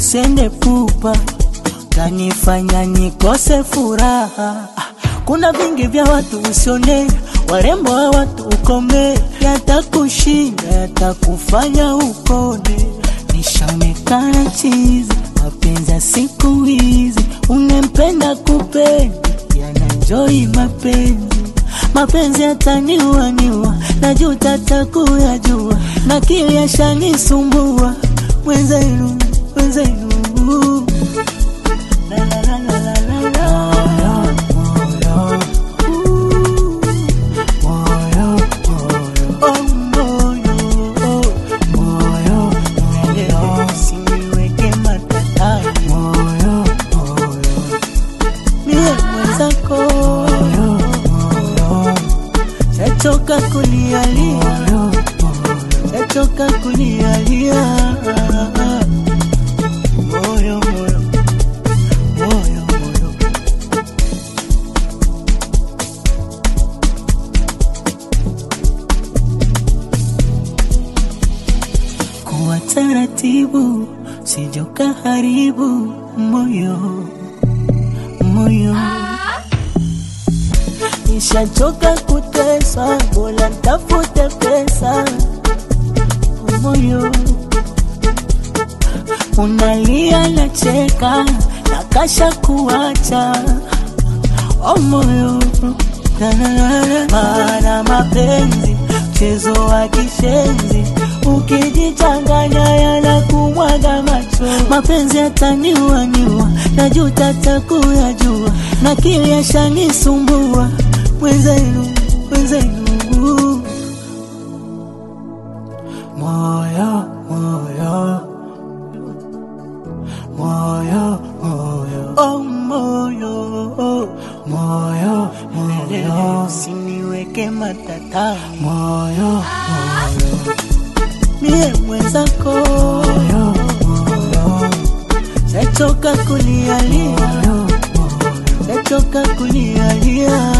usende pupa kanifanya nikose furaha. Kuna vingi vya watu usione, warembo wa watu ukome, yatakushinda yatakufanya ukone. Nishaonekana chizi, mapenzi ya siku hizi, unempenda kupenda, yanajoi mapenzi mapenzi yataniuaniua, najuta takuyajua, na kili yashanisumbua mwenzenu, mwenzenu La, la, la, la, la, la, la. Moyo, moyo, oh, moyo, oh, moyo, moyo, usiniweke matatani. Moyo, moyo, mie mwenzako chachoka kulialia, chachoka kulialia. Moyo, moyo, moyo, moyo. Kuwa taratibu, sijoka haribu moyo, moyo. Nishachoka kutesa, bora ntafute pesa. Moyo unalia, nacheka, nakasha kuacha. Oh moyo, La, la, la, la. maana mapenzi mchezo wa kishenzi, ukijichanganya yanakumwaga macho. Mapenzi yataniuaniua, najuta takuyajua, na kili yashanisumbua mwenzenu, mwenzenu moyo, moyo, moyo, moyo, oh moyo, oh, moyo, moyo, usiniweke matatani, moyo, moyo, mie mwenzako, moyo, moyo, shachoka kulialia, shachoka kulialia.